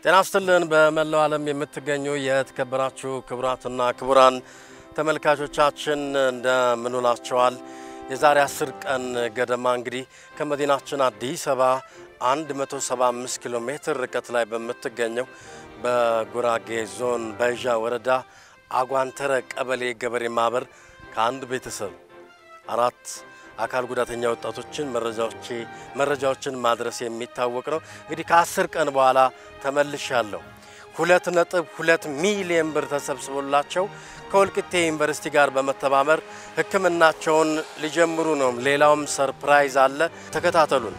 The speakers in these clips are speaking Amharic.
ጤና ይስጥልን። በመላው ዓለም የምትገኙ የተከበራችሁ ክቡራትና ክቡራን ተመልካቾቻችን እንደምንውላችኋል። የዛሬ 10 ቀን ገደማ እንግዲህ ከመዲናችን አዲስ አበባ 175 ኪሎ ሜትር ርቀት ላይ በምትገኘው በጉራጌ ዞን በይዣ ወረዳ አጓንተረ ቀበሌ ገበሬ ማህበር ከአንድ ቤተሰብ አራት አካል ጉዳተኛ ወጣቶችን መረጃዎች መረጃዎችን ማድረስ የሚታወቅ ነው። እንግዲህ ከአስር ቀን በኋላ ተመልሻለሁ። ሁለት ነጥብ ሁለት ሚሊየን ብር ተሰብስቦላቸው ከወልቂጤ ዩኒቨርሲቲ ጋር በመተባበር ሕክምናቸውን ሊጀምሩ ነው። ሌላውም ሰርፕራይዝ አለ። ተከታተሉን።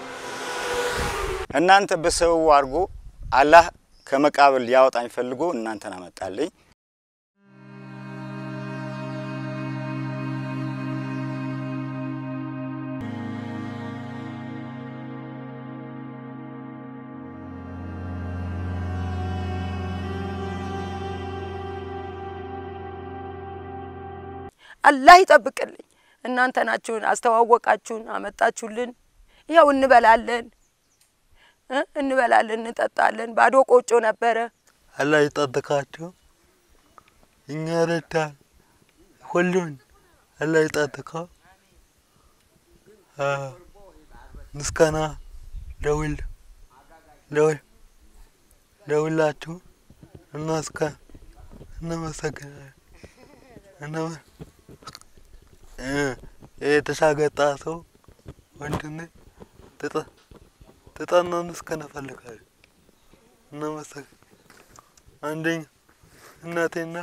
እናንተ በሰው አድርጎ አላህ ከመቃብር ሊያወጣኝ ፈልጎ እናንተን አመጣልኝ። አላህ ይጠብቅልኝ። እናንተ ናችሁን አስተዋወቃችሁን፣ አመጣችሁልን። ይኸው እንበላለን እ እንበላለን እንጠጣለን። ባዶ ቆጮ ነበረ። አላህ ይጠብቃችሁ። እኛ ረዳን ሁሉን አላህ ይጠብቀው። ምስጋና ለሁል ለሁል ለሁላችሁ እናስከ እናመሰግናለን። እናመ የተሻገጣ ሰው ወንድሜ ተጣና መስከን እፈልጋለሁ። እናመሰግን አንደኛ እናቴና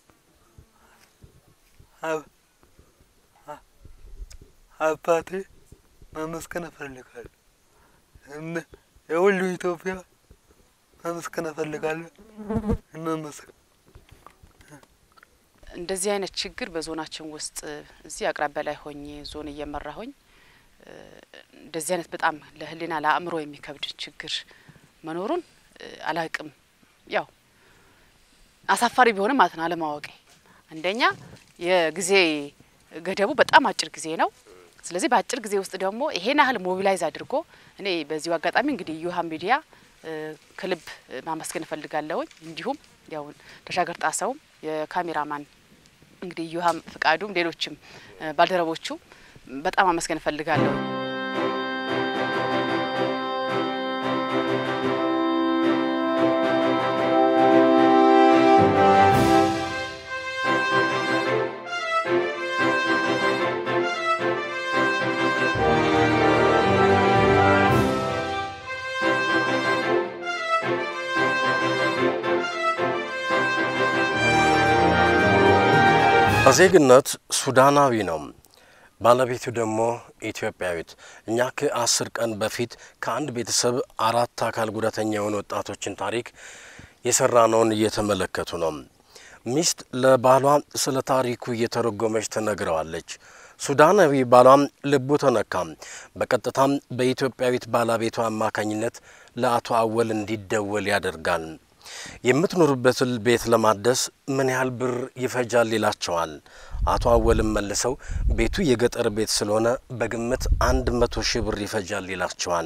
አባቴ ማመስገን እፈልጋለሁ። የሁሉ ኢትዮጵያ ማመስገን እፈልጋለሁ። እናመሰግን እንደዚህ አይነት ችግር በዞናችን ውስጥ እዚህ አቅራቢያ ላይ ሆኜ ዞን እየመራሁኝ እንደዚህ አይነት በጣም ለሕሊና ለአእምሮ የሚከብድ ችግር መኖሩን አላቅም። ያው አሳፋሪ ቢሆንም ማለት ነው አለማወቄ። አንደኛ የጊዜ ገደቡ በጣም አጭር ጊዜ ነው። ስለዚህ በአጭር ጊዜ ውስጥ ደግሞ ይሄን ያህል ሞቢላይዝ አድርጎ እኔ በዚሁ አጋጣሚ እንግዲህ ዩሃ ሚዲያ ከልብ ማመስገን እፈልጋለሁኝ። እንዲሁም ያው ተሻገር ጣሰውም የካሜራማን እንግዲህ ዩሃም ፍቃዱም ሌሎችም ባልደረቦቹ በጣም አመስገን እፈልጋለሁ። በዜግነት ሱዳናዊ ነው። ባለቤቱ ደግሞ ኢትዮጵያዊት። እኛ ከአስር ቀን በፊት ከአንድ ቤተሰብ አራት አካል ጉዳተኛ የሆኑ ወጣቶችን ታሪክ የሰራነውን እየተመለከቱ ነው። ሚስት ለባሏ ስለ ታሪኩ እየተረጎመች ትነግረዋለች። ሱዳናዊ ባሏም ልቡ ተነካም። በቀጥታም በኢትዮጵያዊት ባለቤቷ አማካኝነት ለአቶ አወል እንዲደወል ያደርጋል። የምትኖርበትን ቤት ለማደስ ምን ያህል ብር ይፈጃል ይላቸዋል። አቶ አወልም መልሰው ቤቱ የገጠር ቤት ስለሆነ በግምት አንድ መቶ ሺህ ብር ይፈጃል ይላቸዋል።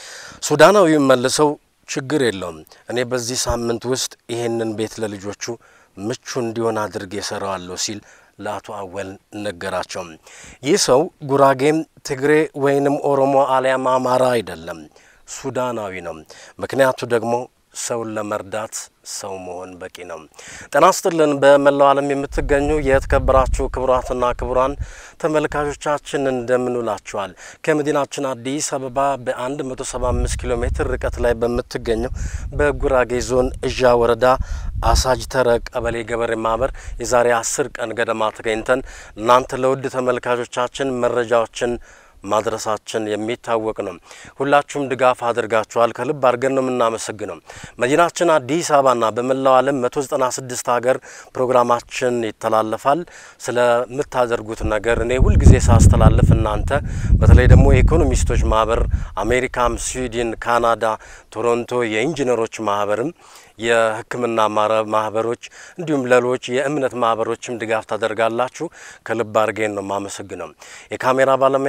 ሱዳናዊም መልሰው ችግር የለውም እኔ በዚህ ሳምንት ውስጥ ይሄንን ቤት ለልጆቹ ምቹ እንዲሆን አድርጌ እሰራዋለሁ ሲል ለአቶ አወል ነገራቸው። ይህ ሰው ጉራጌም፣ ትግሬ ወይንም ኦሮሞ አሊያም አማራ አይደለም፣ ሱዳናዊ ነው። ምክንያቱ ደግሞ ሰውን ለመርዳት ሰው መሆን በቂ ነው። ጤና ይስጥልን። በመላው ዓለም የምትገኙ የተከበራችሁ ክቡራትና ክቡራን ተመልካቾቻችን እንደምንውላችኋል። ከመዲናችን አዲስ አበባ በ175 ኪሎ ሜትር ርቀት ላይ በምትገኘው በጉራጌ ዞን እዣ ወረዳ አሳጅተረ ቀበሌ ገበሬ ማህበር የዛሬ አስር ቀን ገደማ ተገኝተን እናንተ ለውድ ተመልካቾቻችን መረጃዎችን ማድረሳችን የሚታወቅ ነው። ሁላችሁም ድጋፍ አድርጋችኋል። ከልብ አድርገን ነው የምናመሰግነው። መዲናችን አዲስ አበባና በመላው ዓለም 196 ሀገር ፕሮግራማችን ይተላለፋል። ስለምታደርጉት ነገር እኔ ሁልጊዜ ሳስተላልፍ እናንተ በተለይ ደግሞ የኢኮኖሚስቶች ማህበር አሜሪካም፣ ስዊድን፣ ካናዳ፣ ቶሮንቶ የኢንጂነሮች ማህበርም የሕክምና ማህበሮች እንዲሁም ሌሎች የእምነት ማህበሮችም ድጋፍ ታደርጋላችሁ። ከልብ አድርጌን ነው የማመሰግነው። የካሜራ ባለሙያችን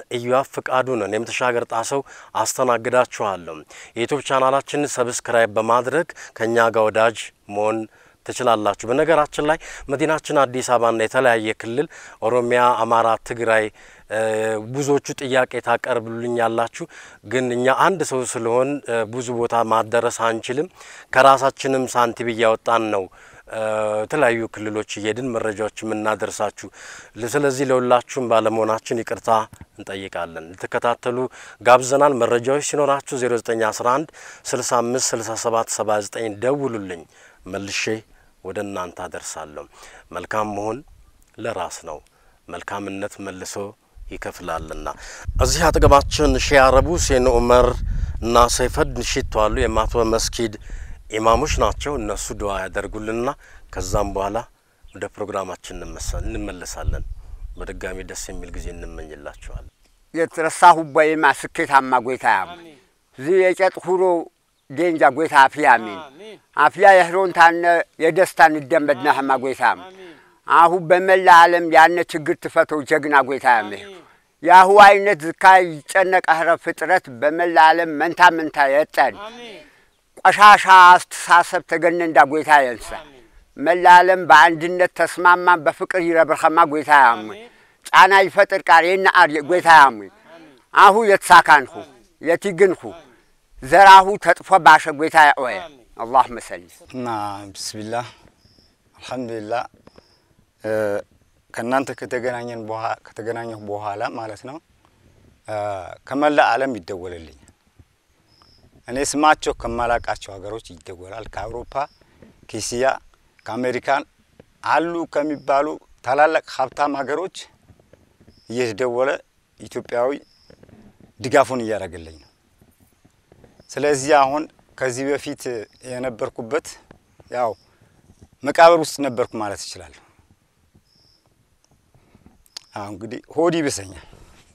ኢዮአብ ፍቃዱ ነን። የምተሻገር ጣሰው አስተናግዳችኋለሁ። የዩቱብ ቻናላችንን ሰብስክራይብ በማድረግ ከእኛ ጋር ወዳጅ መሆን ትችላላችሁ። በነገራችን ላይ መዲናችን አዲስ አበባና የተለያየ ክልል ኦሮሚያ፣ አማራ፣ ትግራይ ብዙዎቹ ጥያቄ ታቀርብሉኝ ያላችሁ ግን እኛ አንድ ሰው ስለሆን ብዙ ቦታ ማደረስ አንችልም። ከራሳችንም ሳንቲም እያወጣን ነው የተለያዩ ክልሎች እየሄድን መረጃዎች የምናደርሳችሁ። ስለዚህ ለሁላችሁም ባለመሆናችን ይቅርታ እንጠይቃለን። ልትከታተሉ ጋብዘናል። መረጃዎች ሲኖራችሁ 0911 65 67 79 ደውሉልኝ፣ መልሼ ወደ እናንተ አደርሳለሁ። መልካም መሆን ለራስ ነው፣ መልካምነት መልሶ ይከፍላልና። እዚህ አጠገባችን ሼህ አረቡ ሴን ኡመር እና ሰይፈድ ሽቶ አሉ። የማቶ መስጊድ ኢማሞች ናቸው። እነሱ ድዋ ያደርጉልንና ከዛም በኋላ ወደ ፕሮግራማችን እንመለሳለን። በድጋሚ ደስ የሚል ጊዜ እንመኝላችኋለን። የተረሳሁ በይማ ስኬታማ ጎይታ ያም እዚ የጨጥ ሁሮ ዴንጃ ጎይታ አፍያ ሚን አፍያ የህሮንታነ የደስታን እንደመድና ህማ ጎይታም አሁ በመላ ዓለም ያነ ችግር ትፈተው ጀግና ጎይታ ያም የአሁ አይነት ዝካ ይጨነቅ ህረ ፍጥረት በመላ ዓለም መንታ መንታ የጠን ቆሻሻ አስተሳሰብ ተገነንዳ ጎይታ የንሳ መላ ዓለም በአንድነት ተስማማን በፍቅር ይረብርከማ ጎይታ ያሙ ጫና ይፈጥር ቃር የና አር ጎይታ ያሙ አሁ የተሳካንሁ የቲግንሁ ዘራሁ ተጥፎ ባሸ ጎይታ ያወየ አላህ መሰሊ እና ብስሚላህ አልሐምዱሊላህ ከእናንተ ከተገናኘን ከተገናኘሁ በኋላ ማለት ነው ከመላ ዓለም ይደወልልኛል። እኔ ስማቸው ከማላቃቸው ሀገሮች ይደወላል። ከአውሮፓ፣ ከእስያ፣ ከአሜሪካን አሉ ከሚባሉ ታላላቅ ሀብታም ሀገሮች እየተደወለ ኢትዮጵያዊ ድጋፉን እያደረገልኝ ነው። ስለዚህ አሁን ከዚህ በፊት የነበርኩበት ያው መቃብር ውስጥ ነበርኩ ማለት እችላለሁ። አሁን እንግዲህ ሆድ ይብሰኛል።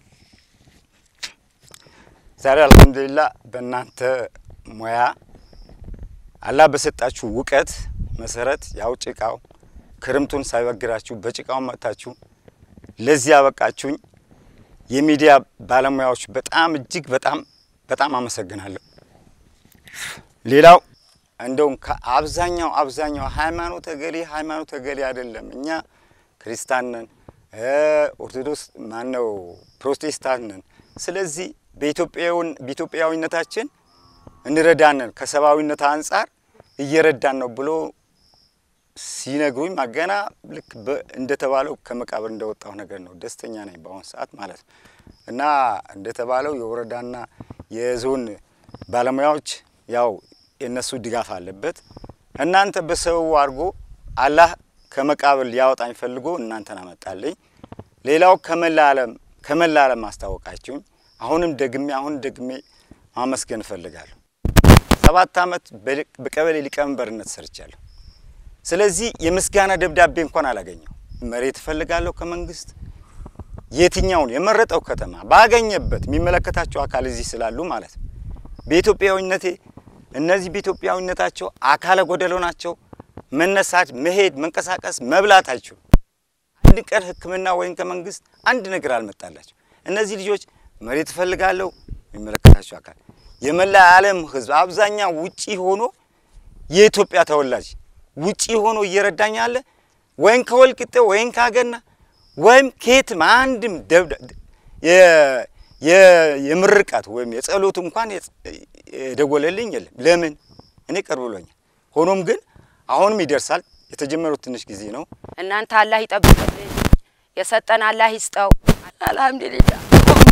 ዛሬ አልሐምዱሊላህ በእናንተ ሙያ አላህ በሰጣችሁ እውቀት መሰረት ያው ጭቃው ክርምቱን ሳይበግራችሁ በጭቃው መጥታችሁ ለዚህ ያበቃችሁኝ የሚዲያ ባለሙያዎች በጣም እጅግ በጣም በጣም አመሰግናለሁ። ሌላው እንደውም ከአብዛኛው አብዛኛው ሃይማኖት እገሌ ሃይማኖት እገሌ አይደለም። እኛ ክርስቲያን ነን፣ ኦርቶዶክስ ማነው ፕሮቴስታንት ነን። ስለዚህ በኢትዮጵያዊነታችን እንረዳንን ከሰብአዊነት አንጻር እየረዳን ነው ብሎ ሲነግሩኝ ገና ልክ እንደተባለው ከመቃብር እንደወጣው ነገር ነው። ደስተኛ ነኝ በአሁኑ ሰዓት ማለት ነው። እና እንደተባለው የወረዳና የዞን ባለሙያዎች ያው የእነሱ ድጋፍ አለበት። እናንተ በሰበቡ አድርጎ አላህ ከመቃብር ሊያወጣኝ ፈልጎ እናንተን አመጣልኝ። ሌላው ከመላ ዓለም ከመላ ዓለም አስታወቃችሁኝ። አሁንም ደግሜ አሁን ደግሜ ማመስገን እፈልጋለሁ። ሰባት ዓመት በቀበሌ ሊቀመንበርነት ሰርቻለሁ። ስለዚህ የምስጋና ደብዳቤ እንኳን አላገኘው። መሬት እፈልጋለሁ ከመንግስት የትኛውን የመረጠው ከተማ ባገኘበት የሚመለከታቸው አካል እዚህ ስላሉ ማለት ነው። በኢትዮጵያዊነቴ እነዚህ በኢትዮጵያዊነታቸው አካለ ጎደሎ ናቸው። መነሳት፣ መሄድ፣ መንቀሳቀስ፣ መብላት አይችሉም። አንድ ቀን ሕክምና ወይም ከመንግስት አንድ ነገር አልመጣላቸው። እነዚህ ልጆች መሬት እፈልጋለሁ የሚመለከታቸው አካል የመላ ዓለም ህዝብ አብዛኛው ውጪ ሆኖ የኢትዮጵያ ተወላጅ ውጪ ሆኖ እየረዳኝ አለ። ወይም ከወልቂጤ ወይም ካገና ወይም ከየትም አንድም የምርቃት ወይም የጸሎት እንኳን የደወለልኝ የለም። ለምን እኔ ቅርብ ብሎኛል። ሆኖም ግን አሁንም ይደርሳል። የተጀመሩት ትንሽ ጊዜ ነው። እናንተ አላህ ይጠብቅልኝ፣ የሰጠን አላህ ይስጠው። አልሐምዱሊላህ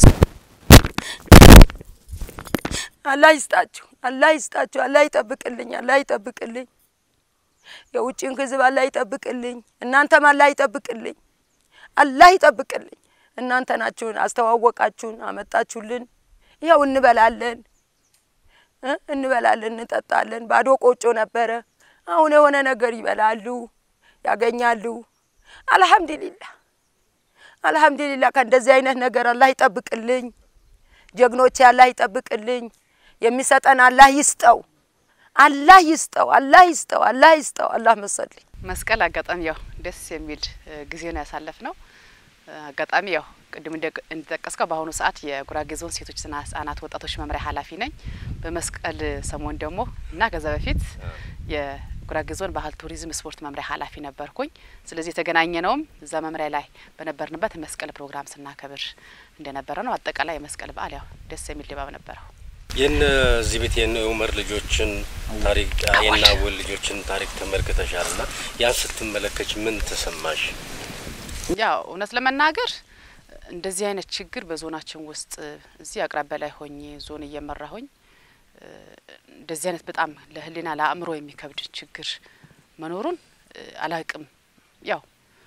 አላህ ይስጣችሁ፣ አላህ ይስጣችሁ፣ አላህ ይጠብቅልኝ፣ አላህ ይጠብቅልኝ። የውጭን ህዝብ አላህ ይጠብቅልኝ፣ እናንተም አላህ ይጠብቅልኝ፣ አላህ ይጠብቅልኝ። እናንተ ናችሁን አስተዋወቃችሁን፣ አመጣችሁልን። ይኸው እንበላለን እ እንበላለን እንጠጣለን። ባዶ ቆጮ ነበረ፣ አሁን የሆነ ነገር ይበላሉ፣ ያገኛሉ። አልሐምዱሊላህ አልሐምዱሊላህ። ከእንደዚህ አይነት ነገር አላህ ይጠብቅልኝ፣ ጀግኖቼ አላህ ይጠብቅልኝ። የሚሰጠን አላህ ይስጠው፣ አላህ ይስጠው፣ አላህ ይስጠው፣ አላህ ይስጠው። አላህ መሰለኝ መስቀል አጋጣሚ ያው ደስ የሚል ጊዜ ነው ያሳለፍ ነው። አጋጣሚ ያው ቅድም እንደ- እንደጠቀስከው በአሁኑ ሰዓት የጉራጌ ዞን ሴቶችና ህጻናት ወጣቶች መምሪያ ኃላፊ ነኝ። በመስቀል ሰሞን ደግሞ እና ከዛ በፊት የጉራጌ ዞን ባህል ቱሪዝም ስፖርት መምሪያ ኃላፊ ነበርኩኝ። ስለዚህ የተገናኘ ነውም እዛ መምሪያ ላይ በነበርንበት መስቀል ፕሮግራም ስናከብር እንደነበረ ነው። አጠቃላይ የመስቀል በዓል ያው ደስ የሚል ድባብ ነበረው። የነ እዚህ ቤት የነ ኡመር ልጆችን ታሪክ የነ አወል ልጆችን ታሪክ ተመልክተሻል ና ያን ስትመለከች ምን ተሰማሽ? ያው እውነት ለመናገር እንደዚህ አይነት ችግር በዞናችን ውስጥ እዚህ አቅራቢያ ላይ ሆኜ ዞን እየመራሁኝ እ፣ እንደዚህ አይነት በጣም ለሕሊና ለአእምሮ የሚከብድ ችግር መኖሩን እ፣ አላቅም። ያው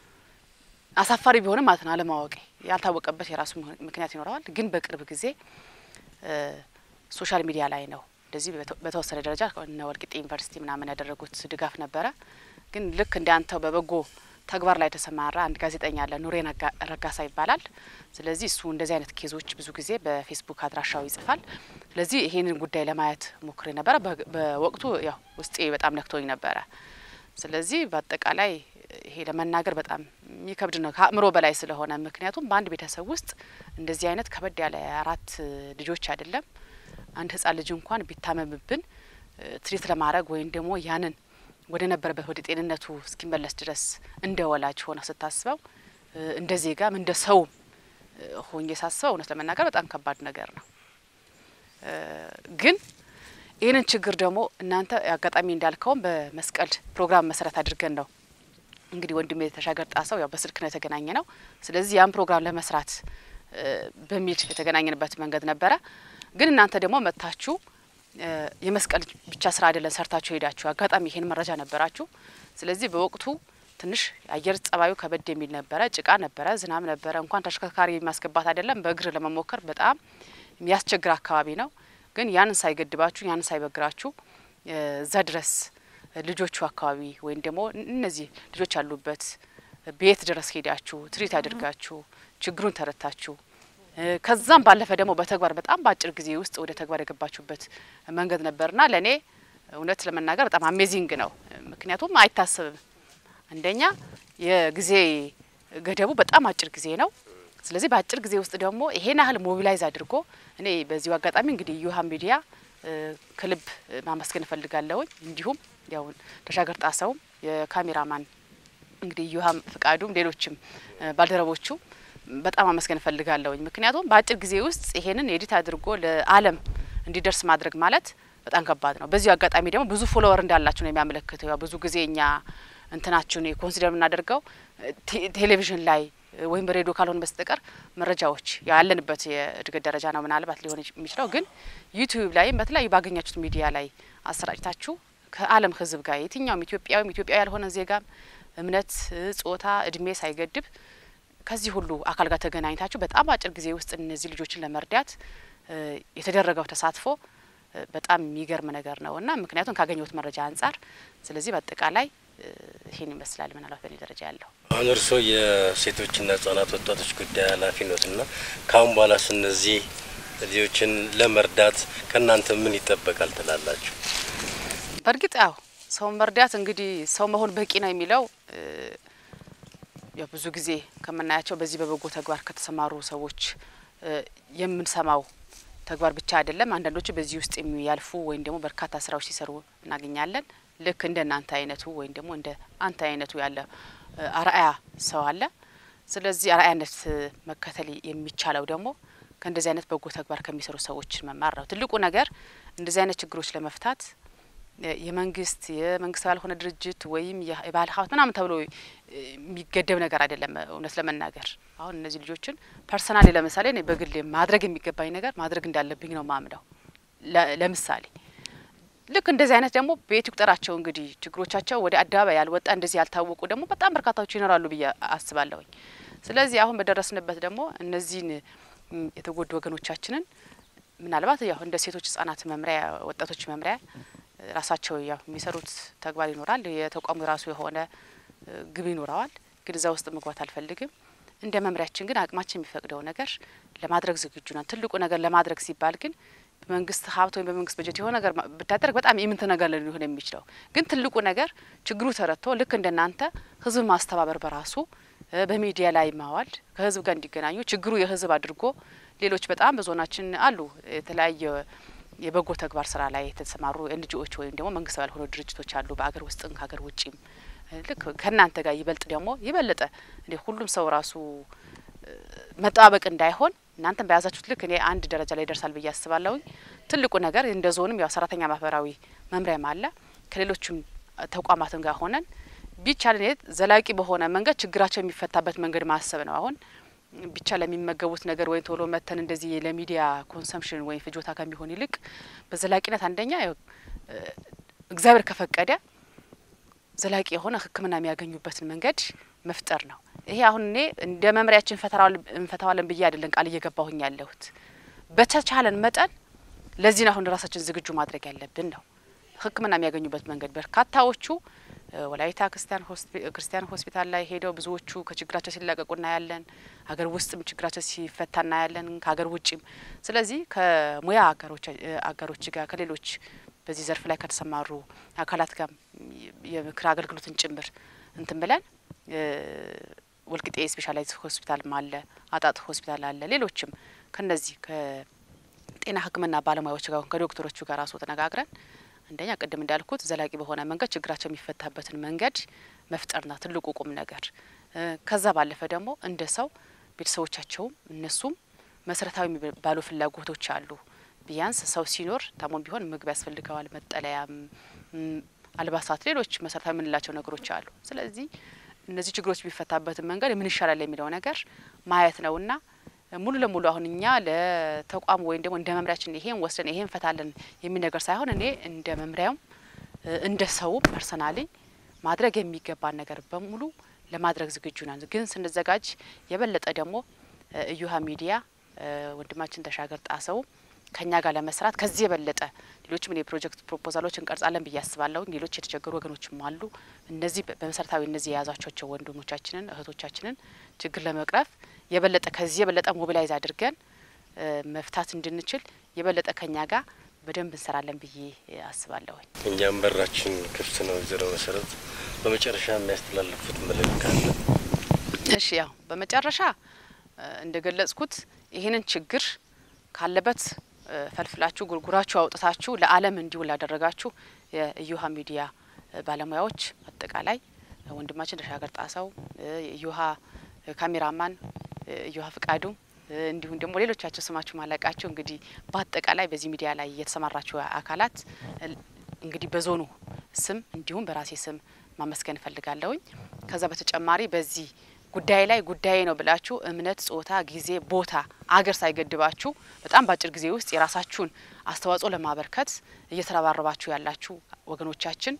አሳፋሪ ቢሆንም ማለት ነው አለማወቄ ያልታወቀበት የራሱ ምህ- ምክንያት ይኖረዋል። ግን በቅርብ ጊዜ እ፣ ሶሻል ሚዲያ ላይ ነው እንደዚህ በተ- በተወሰነ ደረጃ እነ ወልቂጤ ዩኒቨርሲቲ ምናምን ያደረጉት ድጋፍ ነበረ። ግን ልክ እንደ አንተው በበጎ ተግባር ላይ የተሰማራ አንድ ጋዜጠኛ አለ፣ ኑሬን አጋ- ረጋሳ ይባላል። ስለዚህ እሱ እንደዚህ አይነት ኬዞች ብዙ ጊዜ በፌስቡክ አድራሻው ይጽፋል። ስለዚህ ይሄንን ጉዳይ ለማየት ሞክሬ ነበረ። በ- በወቅቱ ያው ውስጤ በጣም ነክቶኝ ነበረ። ስለዚህ በአጠቃላይ ይሄ ለመናገር በጣም የሚከብድ ነው ከአእምሮ በላይ ስለሆነ፣ ምክንያቱም በአንድ ቤተሰብ ውስጥ እንደዚህ አይነት ከበድ ያለ አራት ልጆች አይደለም አንድ ህጻን ልጅ እንኳን ቢታመምብን እ፣ ትሪት ለማድረግ ወይም ደግሞ ያንን ወደ ነበረበት ወደ ጤንነቱ እስኪመለስ ድረስ እንደ ወላጅ ሆነ ስታስበው እ፣ እንደ ዜጋም እንደ ሰውም እ፣ ሆኜ ሳስበው እውነት ለመናገር በጣም ከባድ ነገር ነው። እ፣ ግን ይህንን ችግር ደግሞ እናንተ አጋጣሚ እንዳልከውም በመስቀል ፕሮግራም መሰረት አድርገን ነው እንግዲህ ወንድሜ ተሻገር ጣሰው ያው በስልክ ነው የተገናኘ ነው። ስለዚህ ያን ፕሮግራም ለመስራት እ፣ በሚል የተገናኘንበት መንገድ ነበረ። ግን እናንተ ደግሞ መጥታችሁ እ፣ የመስቀል ብቻ ስራ አይደለም ሰርታችሁ ሄዳችሁ አጋጣሚ ይሄን መረጃ ነበራችሁ። ስለዚህ በወቅቱ ትንሽ የአየር ጸባዩ ከበድ የሚል ነበረ፣ ጭቃ ነበረ፣ ዝናብ ነበረ። እንኳን ተሽከርካሪ ማስገባት አይደለም በእግር ለመሞከር በጣም የሚያስቸግር አካባቢ ነው። ግን ያንን ሳይገድባችሁ ያንን ሳይበግራችሁ እ፣ እዛ ድረስ ልጆቹ አካባቢ ወይም ደግሞ እነዚህ ልጆች ያሉበት ቤት ድረስ ሄዳችሁ ትሪት አድርጋችሁ ችግሩን ተረታችሁ እ፣ ከዛም ባለፈ ደግሞ በተግባር በጣም በአጭር ጊዜ ውስጥ ወደ ተግባር የገባችሁበት መንገድ ነበርና ለእኔ እውነት ለመናገር በጣም አሜዚንግ ነው። ምክንያቱም አይታሰብም። አንደኛ የጊዜ ገደቡ በጣም አጭር ጊዜ ነው። ስለዚህ በአጭር ጊዜ ውስጥ ደግሞ ይሄን ያህል ሞቢላይዝ አድርጎ እኔ በዚሁ አጋጣሚ እንግዲህ ዩሃ ሚዲያ እ፣ ከልብ ማመስገን እፈልጋለሁኝ። እንዲሁም ያው ተሻገር ጣሰውም የካሜራማን እንግዲህ ዩሃም ፍቃዱም ሌሎችም እ፣ ባልደረቦቹ በጣም አመስገን እፈልጋለሁኝ። ምክንያቱም በአጭር ጊዜ ውስጥ ይሄንን ኤዲት አድርጎ ለዓለም እንዲደርስ ማድረግ ማለት በጣም ከባድ ነው። በዚሁ አጋጣሚ ደግሞ ብዙ ፎሎወር እንዳላችሁ ነው የሚያመለክተው። ያው ብዙ ጊዜ እኛ እንትናችሁን ኮንሲደር የምናደርገው ቴ- ቴሌቪዥን ላይ ወይም በሬዲዮ ካልሆነ በስተቀር መረጃዎች ያለንበት የእድገት ደረጃ ነው ምናልባት ሊሆን የሚችለው ግን ዩቲዩብ ላይም በተለያዩ ባገኛችሁት ሚዲያ ላይ አሰራጭታችሁ ከዓለም ሕዝብ ጋር የትኛውም ኢትዮጵያዊም ኢትዮጵያዊ ያልሆነ ዜጋም እምነት፣ ጾታ፣ እድሜ ሳይገድብ ከዚህ ሁሉ አካል ጋር ተገናኝታችሁ በጣም አጭር ጊዜ ውስጥ እነዚህ ልጆችን ለመርዳት እ፣ የተደረገው ተሳትፎ እ፣ በጣም የሚገርም ነገር ነው እና ምክንያቱም ካገኘሁት መረጃ አንጻር ስለዚህ በአጠቃላይ እ፣ ይህን ይመስላል ምናልባት በእኔ ደረጃ ያለው አሁን እርስዎ የሴቶችና ህጻናት ወጣቶች ጉዳይ ኃላፊ ኖት እና ከአሁን በኋላስ እነዚህ ልጆችን ለመርዳት ከእናንተ ምን ይጠበቃል ትላላችሁ? በእርግጥ ያው ሰውን መርዳት እንግዲህ ሰው መሆን በቂ ነው የሚለው እ፣ ያው ብዙ ጊዜ ከምናያቸው በዚህ በበጎ ተግባር ከተሰማሩ ሰዎች እ፣ የምንሰማው ተግባር ብቻ አይደለም። አንዳንዶቹ በዚህ ውስጥ የሚያልፉ ወይም ደግሞ በርካታ ስራዎች ሲሰሩ እናገኛለን። ልክ እንደ እናንተ አይነቱ ወይም ደግሞ እንደ አንተ አይነቱ ያለ እ፣ አርአያ ሰው አለ። ስለዚህ አርአያነት እ፣ መከተል የሚቻለው ደግሞ ከእንደዚህ አይነት በጎ ተግባር ከሚሰሩ ሰዎች መማር ነው። ትልቁ ነገር እንደዚህ አይነት ችግሮች ለመፍታት የ- የመንግስት የመንግስት ያልሆነ ድርጅት ወይም የ- የባህል ሀብት ምናምን ተብሎ እ፣ የሚገደብ ነገር አይደለም። እውነት ለመናገር አሁን እነዚህ ልጆችን ፐርሰናሊ ለምሳሌ እኔ በግል ማድረግ የሚገባኝ ነገር ማድረግ እንዳለብኝ ነው ማምነው። ለ- ለምሳሌ ልክ እንደዚህ አይነት ደግሞ ቤት ይቁጠራቸው እንግዲህ ችግሮቻቸው ወደ አደባባይ ያልወጣ እንደዚህ ያልታወቁ ደግሞ በጣም በርካታዎች ይኖራሉ ብዬ አስባለሁኝ። ስለዚህ አሁን በደረስንበት ደግሞ እነዚህን ም፣ የተጎዱ ወገኖቻችንን ምናልባት ያው እንደ ሴቶች ህጻናት መምሪያ ወጣቶች መምሪያ እ፣ ራሳቸው ያው የሚሰሩት ተግባር ይኖራል። የተቋሙ የራሱ የሆነ እ፣ ግብ ይኖረዋል። ግን እዛ ውስጥ መግባት አልፈልግም። እንደ መምሪያችን ግን አቅማችን የሚፈቅደው ነገር ለማድረግ ዝግጁ ነን። ትልቁ ነገር ለማድረግ ሲባል ግን በመንግስት ሀብት ወይም በመንግስት በጀት የሆነ ነገር ማ- ብታደርግ በጣም የምንት ነገር ሊሆን የሚችለው ግን ትልቁ ነገር ችግሩ ተረድቶ ልክ እንደናንተ ህዝብ ማስተባበር በራሱ እ በሚዲያ ላይ ማዋል ከህዝብ ጋር እንዲገናኙ ችግሩ የህዝብ አድርጎ ሌሎች በጣም በዞናችን አሉ የተለያየ የበጎ ተግባር ስራ ላይ የተሰማሩ ኤንጂኦዎች ወይም ደግሞ መንግስታዊ ያልሆኑ ድርጅቶች አሉ በአገር ውስጥም ከሀገር ውጭም ልክ ከእናንተ ጋር ይበልጥ ደግሞ የበለጠ እንደ ሁሉም ሰው ራሱ እ መጠባበቅ እንዳይሆን እናንተም በያዛችሁት ልክ እኔ አንድ ደረጃ ላይ ይደርሳል ብዬ አስባለሁኝ። ትልቁ ነገር እንደ ዞንም ያው ሰራተኛ ማህበራዊ መምሪያም አለ ከሌሎችም ተቋማትም ጋር ሆነን ቢቻል እኔ ዘላቂ በሆነ መንገድ ችግራቸው የሚፈታበት መንገድ ማሰብ ነው። አሁን ብቻ ለሚመገቡት ነገር ወይም ቶሎ መተን እንደዚህ ለሚዲያ ኮንሰምፕሽን ወይም ፍጆታ ከሚሆን ይልቅ በዘላቂነት አንደኛ ያው እ እግዚአብሔር ከፈቀደ ዘላቂ የሆነ ሕክምና የሚያገኙበትን መንገድ መፍጠር ነው። ይሄ አሁን እኔ እንደ መምሪያችን እንፈታዋለን ብዬ አይደለም ቃል እየገባሁኝ ያለሁት። በተቻለን መጠን ለዚህ ነው አሁን ራሳችን ዝግጁ ማድረግ ያለብን ነው። ሕክምና የሚያገኙበት መንገድ በርካታዎቹ ወላይታ ክርስቲያን ክርስቲያን ሆስፒታል ላይ ሄደው ብዙዎቹ ከችግራቸው ሲላቀቁ እናያለን። ሀገር ውስጥም ችግራቸው ሲፈታ እናያለን፣ ከሀገር ውጭም። ስለዚህ ከሙያ አጋሮች ጋር ከሌሎች በዚህ ዘርፍ ላይ ከተሰማሩ አካላት ጋር የምክር አገልግሎትን ጭምር እንትን ብለን ወልቂጤ ስፔሻላይዝ ሆስፒታልም አለ፣ አጣጥ ሆስፒታል አለ። ሌሎችም ከነዚህ ከጤና ሕክምና ባለሙያዎች ጋር ከዶክተሮቹ ጋር ራሱ ተነጋግረን አንደኛ ቅድም እንዳልኩት ዘላቂ በሆነ መንገድ ችግራቸው የሚፈታበትን መንገድ መፍጠርና ትልቁ ቁም ነገር። ከዛ ባለፈ ደግሞ እንደ ሰው ቤተሰቦቻቸውም እነሱም መሰረታዊ የሚባሉ ፍላጎቶች አሉ። ቢያንስ ሰው ሲኖር ታሞም ቢሆን ምግብ ያስፈልገዋል፣ መጠለያም፣ አልባሳት፣ ሌሎች መሰረታዊ የምንላቸው ነገሮች አሉ። ስለዚህ እነዚህ ችግሮች የሚፈታበትን መንገድ ምን ይሻላል የሚለው ነገር ማየት ነውና ሙሉ ለሙሉ አሁን እኛ ለተቋሙ ወይም ደግሞ እንደ መምሪያችን ይሄን ወስደን ይሄን እንፈታለን የሚል ነገር ሳይሆን እኔ እንደ መምሪያውም እንደ ሰውም ፐርሰናሊ ማድረግ የሚገባን ነገር በሙሉ ለማድረግ ዝግጁ ነን። ግን ስንዘጋጅ የበለጠ ደግሞ እዩሃ ሚዲያ ወንድማችን ተሻገር ጣሰው ከኛ ጋር ለመስራት ከዚህ የበለጠ ሌሎችም የፕሮጀክት ፕሮፖዛሎች እንቀርጻለን ብዬ አስባለሁ። ሌሎች የተቸገሩ ወገኖችም አሉ። እነዚህ በመሰረታዊ እነዚህ የያዟቸው ወንድሞቻችንን እህቶቻችንን ችግር ለመቅረፍ የበለጠ ከዚህ የበለጠ ሞቢላይዝ አድርገን መፍታት እንድንችል የበለጠ ከኛ ጋር በደንብ እንሰራለን ብዬ አስባለሁኝ። እኛም በራችን ክፍት ነው። ወይዘሮ መሰረት በመጨረሻ የሚያስተላልፉት መልእክት ካለ? እሺ፣ ያው በመጨረሻ እንደ ገለጽኩት ይህንን ችግር ካለበት ፈልፍላችሁ ጉርጉራችሁ አውጥታችሁ ለዓለም እንዲውል ላደረጋችሁ የእዩሃ ሚዲያ ባለሙያዎች አጠቃላይ ወንድማችን ተሻገር ጣሰው፣ የእዩሃ ካሜራማን እዩሃ ፍቃዱ እንዲሁም ደግሞ ሌሎቻቸው ስማችሁ ማላቃቸው እንግዲህ በአጠቃላይ በዚህ ሚዲያ ላይ የተሰማራችሁ አካላት እንግዲህ በዞኑ ስም እንዲሁም በራሴ ስም ማመስገን እፈልጋለሁኝ። ከዛ በተጨማሪ በዚህ ጉዳይ ላይ ጉዳይ ነው ብላችሁ እምነት፣ ጾታ፣ ጊዜ፣ ቦታ፣ አገር ሳይገድባችሁ በጣም በአጭር ጊዜ ውስጥ የራሳችሁን አስተዋጽኦ ለማበርከት እየተረባረባችሁ ያላችሁ ወገኖቻችን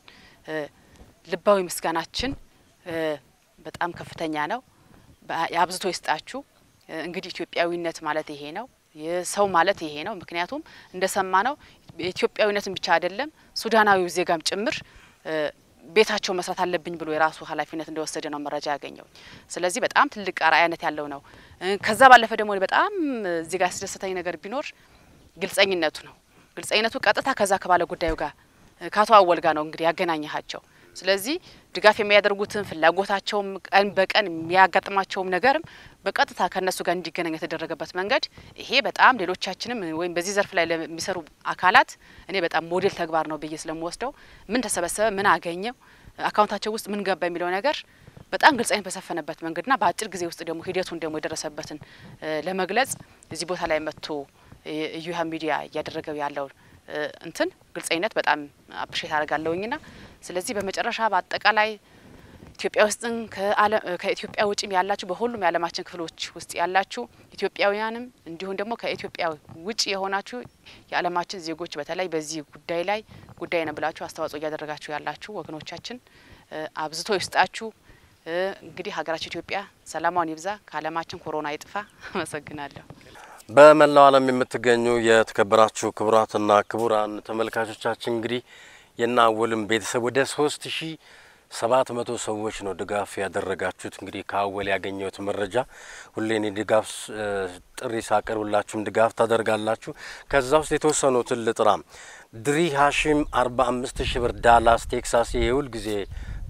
ልባዊ ምስጋናችን በጣም ከፍተኛ ነው። አብዝቶ ይስጣችሁ። እንግዲህ ኢትዮጵያዊነት ማለት ይሄ ነው። የሰው ማለት ይሄ ነው። ምክንያቱም እንደሰማ ነው ኢትዮጵያዊነትን ብቻ አይደለም ሱዳናዊው ዜጋም ጭምር ቤታቸው መስራት አለብኝ ብሎ የራሱ ኃላፊነት እንደወሰደ ነው መረጃ ያገኘው። ስለዚህ በጣም ትልቅ አርአያነት ያለው ነው። ከዛ ባለፈ ደግሞ በጣም እዚህ ጋር ያስደሰተኝ ነገር ቢኖር ግልጸኝነቱ ነው። ግልጸኝነቱ ቀጥታ ከዛ ከባለ ጉዳዩ ጋር ከአቶ አወል ጋር ነው እንግዲህ ያገናኘሃቸው። ስለዚህ ድጋፍ የሚያደርጉትን ፍላጎታቸውም ቀን በቀን የሚያጋጥማቸውም ነገርም በቀጥታ ከእነሱ ጋር እንዲገናኝ የተደረገበት መንገድ ይሄ በጣም ሌሎቻችንም ወይም በዚህ ዘርፍ ላይ ለሚሰሩ አካላት እኔ በጣም ሞዴል ተግባር ነው ብዬ ስለምወስደው ምን ተሰበሰበ፣ ምን አገኘው፣ አካውንታቸው ውስጥ ምን ገባ የሚለው ነገር በጣም ግልጸኝነት በሰፈነበት መንገድና በአጭር ጊዜ ውስጥ ደግሞ ሂደቱን ደግሞ የደረሰበትን ለመግለጽ እዚህ ቦታ ላይ መጥቶ እዩሃ ሚዲያ እያደረገው ያለው እንትን ግልጸኝነት በጣም አፕሪሼት አደርጋለሁኝና ስለዚህ በመጨረሻ በአጠቃላይ ኢትዮጵያ ውስጥም ከኢትዮጵያ ውጭም ያላችሁ በሁሉም የዓለማችን ክፍሎች ውስጥ ያላችሁ ኢትዮጵያውያንም እንዲሁም ደግሞ ከኢትዮጵያ ውጭ የሆናችሁ የዓለማችን ዜጎች በተለይ በዚህ ጉዳይ ላይ ጉዳይ ነው ብላችሁ አስተዋጽኦ እያደረጋችሁ ያላችሁ ወገኖቻችን አብዝቶ ይስጣችሁ። እንግዲህ ሀገራችን ኢትዮጵያ ሰላሟን ይብዛ፣ ከዓለማችን ኮሮና ይጥፋ። አመሰግናለሁ። በመላው ዓለም የምትገኙ የተከበራችሁ ክቡራትና ክቡራን ተመልካቾቻችን እንግዲህ የናወልም ቤተሰብ ወደ ሶስት ሺ ሰባት መቶ ሰዎች ነው ድጋፍ ያደረጋችሁት። እንግዲህ ከአወል ያገኘሁት መረጃ ሁሌ እኔ ድጋፍ ጥሪ ሳቀርብላችሁም ድጋፍ ታደርጋላችሁ። ከዛ ውስጥ የተወሰኑትን ልጥራ። ድሪ ሀሺም አርባ አምስት ሺ ብር ዳላስ ቴክሳስ የሁል ጊዜ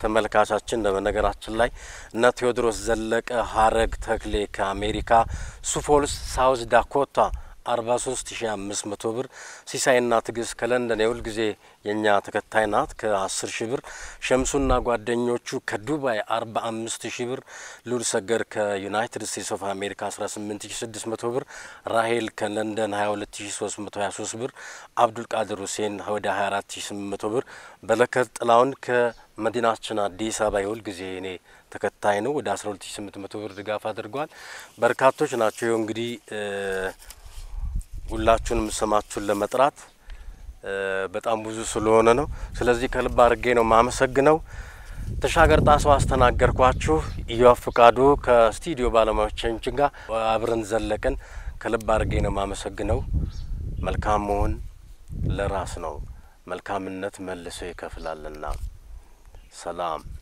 ተመልካቻችን በነገራችን ላይ እነ ቴዎድሮስ ዘለቀ ሀረግ ተክሌ ከአሜሪካ ሱፎልስ ሳውዝ ዳኮታ አርባ ሶስት ሺ አምስት መቶ ብር ሲሳይና ትግስት ከለንደን የሁል ጊዜ የእኛ ተከታይ ናት ከአስር ሺ ብር ሸምሱና ጓደኞቹ ከዱባይ አርባ አምስት ሺ ብር ሉል ሰገር ከዩናይትድ ስቴትስ ኦፍ አሜሪካ አስራ ስምንት ሺ ስድስት መቶ ብር ራሄል ከለንደን ሀያ ሁለት ሺ ሶስት መቶ ሀያ ሶስት ብር አብዱልቃድር ሁሴን ወደ ሀያ አራት ሺ ስምንት መቶ ብር በለከት ጥላውን ከመዲናችን አዲስ አበባ የሁል ጊዜ እኔ ተከታይ ነው ወደ አስራ ሁለት ሺ ስምንት መቶ ብር ድጋፍ አድርጓል። በርካቶች ናቸው። ይኸው እንግዲህ ሁላችሁንም ስማችሁን ለመጥራት በጣም ብዙ ስለሆነ ነው። ስለዚህ ከልብ አድርጌ ነው ማመሰግነው። ተሻገር ጣሰው አስተናገርኳችሁ። ኢዮብ ፍቃዱ ከስቱዲዮ ባለሙያዎቻችን ጋር አብረን ዘለቅን። ከልብ አድርጌ ነው ማመሰግነው። መልካም መሆን ለራስ ነው፣ መልካምነት መልሶ ይከፍላልና። ሰላም